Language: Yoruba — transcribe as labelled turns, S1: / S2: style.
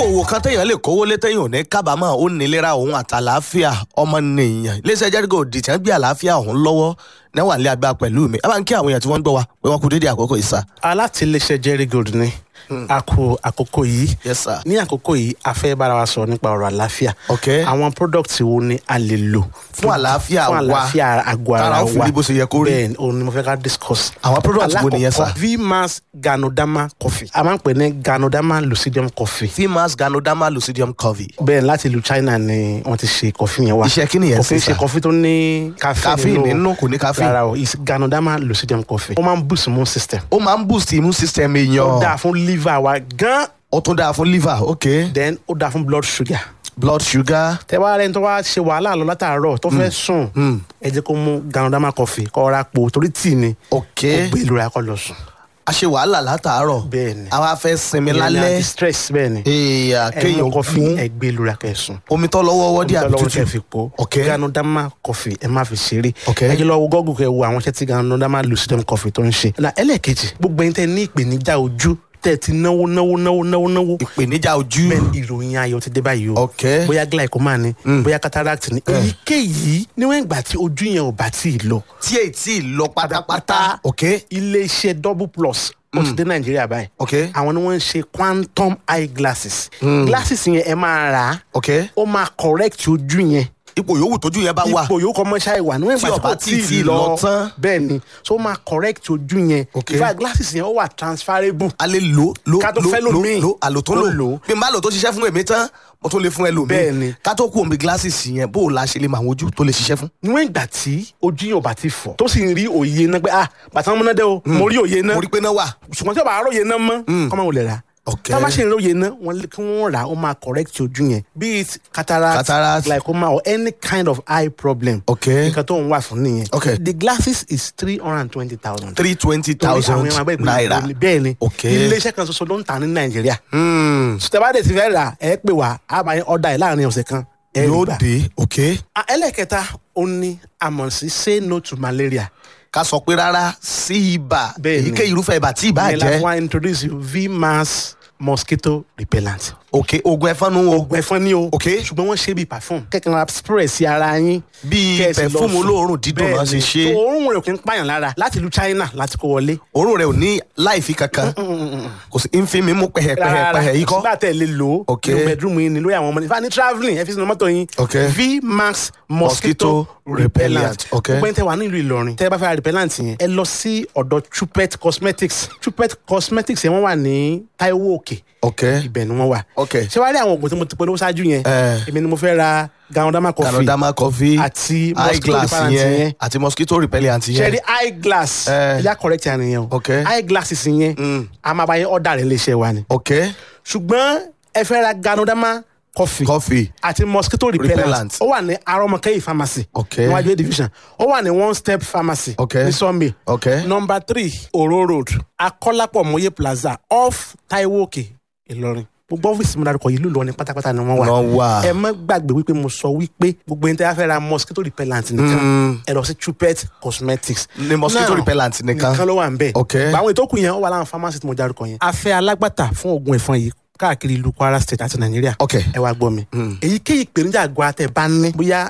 S1: òwò kan téèyàn lè kówó lé téèyàn ò ní kábàámọ̀ ó nílera òun àtàlàáfíà ọmọnìyàn iléeṣẹ́ jẹ́rígò dìtẹ́ ń gbé àlàáfíà òun lọ́wọ́ níwà ní agbá pẹ̀lú mi ẹ bá ń kí àwọn èèyàn tí wọ́n ń gbọ́ wa pé wọ́n kú dédé àkókò ìsà.
S2: alátìlẹsẹ jerry gold ni a kú àkókò yìí
S1: yes sir.
S2: ní àkókò yìí a fẹ́ bára wa sọ̀rọ̀ nípa ọ̀rọ̀ àlàáfíà
S1: ok
S2: àwọn product wo ni a lè lò
S1: Fún àlàáfíà
S2: fún
S1: wa.
S2: àlàáfíà àgọ́ ara
S1: Tára
S2: wa
S1: ó fi rí bó ṣe yẹ kó rí.
S2: bẹ́ẹ̀ ni òun ni mo fẹ́ ká discuss.
S1: Àwọn product wo nìyẹn, sir?
S2: Alákọ̀ọ́kọ́, vmax ganodama coffee a máa ń pè ní ganodama lucidium coffee
S1: fimas ganoderma lucidium covey.
S2: bẹ́ẹ̀ láti ìlú China ni wọ́n ti ṣe coffee yẹn wá
S1: Iṣẹ́ kí nìyẹn
S2: coffee
S1: sí, sir?
S2: ṣe coffee tó ní caffeine
S1: caffeine nínú kò ní caffeine.
S2: rárá o is ganodama lucidium coffee ó máa ń boost immune system
S1: ó máa ń boost immune system
S2: ó
S1: èèyàn
S2: dáa fún liver wa gan
S1: ó tún dáa fún liver ok
S2: then ó dáa fún blood sugar
S1: blood sugar
S2: tẹ wá rẹni tó wá ṣe wàhálà lọ látàárọ̀ tó fẹ́ sùn ẹ jẹ́ kó mú ganodama coffee kó ra po torí tíì ni
S1: ok
S2: kó gbé ìlú rẹ̀ kó lọ sùn
S1: a ṣe wàhálà látàárọ̀
S2: Bẹ́ẹ̀ ni.
S1: àwa fẹ́ sinmi
S2: Ìyẹn ni
S1: lálẹ́
S2: anti-stress bẹ́ẹ̀ ni
S1: èèyàn
S2: ẹ mú
S1: kéèyàn
S2: coffee
S1: mú
S2: ẹ gbé ìlú rẹ̀ kẹ́ sùn
S1: omi tó lọ́wọ́ wọ́dí àbí
S2: lọ́wọ́ tẹ
S1: tútù
S2: fi po
S1: ok
S2: ganodama coffee ẹ má fi ṣeré
S1: Ok.
S2: ẹ jẹ́ lọ wo gọ́gùn kẹ́ wo àwọn iṣẹ́ tí ganodama lucidum coffee tó ń ṣe na ẹlẹ́ẹ̀kejì gbogbo ẹni tẹ́ ní ìpèníjà ojú tẹ́ ti náwó náwó náwó náwó náwó
S1: ìpèníjà ojú
S2: bẹ́ẹ̀ ni ìròyìn ayọ̀ ti dé báyìí o
S1: ok
S2: bóyá glaucoma ni bóyá cataract ni èyíkéyìí níwọ̀n ìgbà tí ojú yẹn ò bá tí ì lọ
S1: tí èyí tí ì lọ pátápátá ok
S2: iléeṣẹ́ double plus ó ti dé nàìjíríà báyìí
S1: ok
S2: àwọn ni wọ́n ń ṣe quantum eye glasses glasses yẹn ẹ máa rà á
S1: ok
S2: ó máa correct ojú yẹn
S1: ipò yòówù tójú yẹn bá wà
S2: ipò yòókù ọmọ ṣáà wà níwọ̀n
S1: Tí
S2: ìgbà
S1: ọba
S2: tí
S1: tí
S2: kò
S1: tí ì lọ tán.
S2: bẹ́ẹ̀ ni so ó máa correct ojú yẹn
S1: Ok.
S2: in fact glasses yẹn ó wà transferable
S1: a lè lò lò
S2: Ká tó
S1: lò
S2: fẹ́
S1: lò
S2: lòmíì.
S1: lò àlò tó
S2: Tó
S1: lò
S2: lò.
S1: bí n bá lò tó ṣiṣẹ́ fún èmi tán mo tún lè fún ẹlòmíì
S2: Bẹ́ẹ̀ ni.
S1: ká tó kú omi glasses yẹn bó o la ṣe lè mọ àwọn ojú tó lè ṣiṣẹ́ fún.
S2: níwọ̀n ìgbà tí ojú yẹn ò bá ti fọ̀ tó sì ń rí òye náà pé ah bàtà ọmọ náà dé o mo rí òye náà
S1: mo rí pé náà wà
S2: ṣùgbọ́n tí o bá róye náà mọ́ kọ́ máa wò lè rà
S1: ok
S2: tá a bá ṣe ń róye náà wọ́n lé kí wọ́n rà á ó máa correct ojú yẹn be it cataract,
S1: Cataract.
S2: glaucoma or any kind of eye problem
S1: ok
S2: nǹkan tó ń wà fún nìyẹn
S1: Ok.
S2: the glasses is three hundred and twenty thousand.
S1: three twenty thousand naira
S2: bẹ́ẹ̀ ni
S1: Ok.
S2: iléeṣẹ́ kan ṣoṣo ló ń tà ní nàìjíríà
S1: Hmm,
S2: sùtẹ́bàdé ti fẹ́ rà ẹ pè wá a máa ọ̀dà ẹ̀ láàrin ọ̀sẹ̀ kan ẹ rí
S1: yóò
S2: gbà.
S1: dé ok
S2: Ah, ẹlẹ́kẹta ó ní àmọ̀ sí say no to malaria
S1: ká sọ pé rárá sí ibà
S2: Bẹ́ẹ̀ ni.
S1: èyíkéyìí irúfẹ́ ibà tí ibà
S2: ìyẹn la
S1: jẹ́
S2: fún wa introduce you vmax mosquito repellent.
S1: ok oògùn ẹ̀fọn nu o
S2: oògùn ẹ̀fọn ni o
S1: Ok.
S2: ṣùgbọ́n wọ́n ṣe bíi perfume kẹ́kẹ́ ra spray sí ara yín
S1: bíi
S2: kẹ́ ẹ sì lọ
S1: perfume
S2: sùn.
S1: olóòórùn dídùn náà ṣe
S2: Bẹ́ẹ̀ ni.
S1: ṣe
S2: So, òórùn rẹ̀ ò kí ń pààyàn lára láti ìlú China láti kó wọlé.
S1: òórùn rẹ̀ ò ní láìfi kankan kò sí ń fi mi mú pẹ̀hẹ̀pẹ̀hẹ̀ yìí kọ́
S2: sígbà tẹ̀ lè lò ó
S1: Ok.
S2: nínú bedroom yín ni lórí àwọn ọmọ ní fani travelling ẹ fi sínú mọ́tò yín
S1: Ok.
S2: vmax
S1: Mosquito
S2: mosquito
S1: repellent.
S2: repellent
S1: Ok.
S2: gbogbo ẹni tẹ́ wà nílùú Ìlọrin tẹ́ bá fẹ́ ra repellent yẹn ẹ lọ sí ọ̀dọ̀ Chupet cosmetics Chupet cosmetics yẹn wọ́n wà ní Taiwo Òkè
S1: ok
S2: ibẹ̀ ni wọ́n wà
S1: ok
S2: ṣé wàá rí àwọn oògùn tí mo ti polówó ṣáájú yẹn
S1: Eh.
S2: èmi ni mo fẹ́ ra ganodama coffee
S1: canadama coffee
S2: àti
S1: eye
S2: mosquito
S1: glass
S2: repellent
S1: yẹn
S2: yẹn
S1: àti mosquito repellent
S2: ṣe
S1: yẹn
S2: rí eye glass
S1: Eh.
S2: ẹ̀yà correct yẹn nìyẹn o
S1: Ok.
S2: eye glasses yẹn a máa bá yẹn ọ̀dà rẹ̀ léṣe wa ni
S1: ok
S2: ṣùgbọ́n ẹ fẹ́ ra ganodama coffee
S1: coffee
S2: àti mosquito repellent
S1: Repellent.
S2: ó wà ní arọmọkẹyì pharmacy
S1: Ok.
S2: níwájú A division ó wà ní one step pharmacy
S1: Ok.
S2: ní Sunday
S1: ok
S2: number three oro road akọ́lápọ̀ mọ́yé plaza off Taiwo Òkè Ìlọrin gbogbo ọ́fíìsì mi dárúkọ yìí lùlọ ní pátápátá ni wọ́n wà
S1: Wọ́n wà.
S2: ẹ má gbàgbé wípé mo sọ wípé gbogbo ẹni tí a fẹ́ ra mosquito repellent nìkan ẹ lọ sí Chupet cosmetics
S1: Ní mosquito
S2: Now,
S1: repellent nìkan.
S2: nìkan ló wà ń bẹ̀
S1: Ok.
S2: àwọn ètò kù yẹn ó wà láwọn pharmacy tí mo dárúkọ yẹn a fẹ́ alágbàtà fún oògùn ẹ̀fọn yìí káàkiri ìlú Kwara state àti Nàìjíríà
S1: ok
S2: ẹ wá gbọ́ mi. èyíkéyìí ìpèníjà àgọ́ àtẹ bá ní bóyá